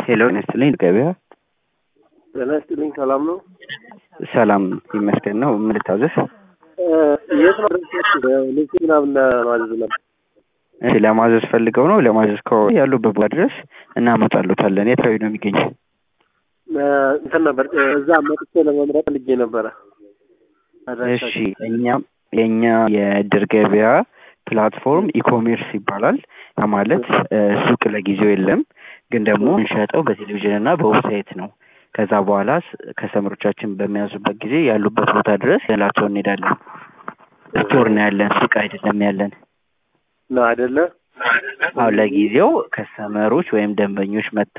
ሄሎ ጤና ይስጥልኝ ገበያ ጤና ይስጥልኝ ሰላም ነው? ሰላም ይመስገን ነው ምን ልታዘዝ የት ነው ልብስ ምናምን ለማዘዝ ነበር። እሺ ለማዘዝ ፈልገው ነው ለማዘዝ ከሆነ ያሉበት ቦታ ድረስ እናመጣሉታለን የት አካባቢ ነው የሚገኘው እንትን ነበር እዛ መጥቼ ለመምረጥ ልጌ ነበረ። እሺ እኛም የእኛ የእድር ገበያ ፕላትፎርም ኢኮሜርስ ይባላል ያ ማለት ሱቅ ለጊዜው የለም ግን ደግሞ እንሸጠው በቴሌቪዥን እና በዌብሳይት ነው ከዛ በኋላ ከስተመሮቻችን በሚያዙበት ጊዜ ያሉበት ቦታ ድረስ ያላቸው እንሄዳለን ስቶር ነው ያለን ሱቅ አይደለም ያለን ነው አይደለ? አሁን ለጊዜው ከስተመሮች ወይም ደንበኞች መጥተው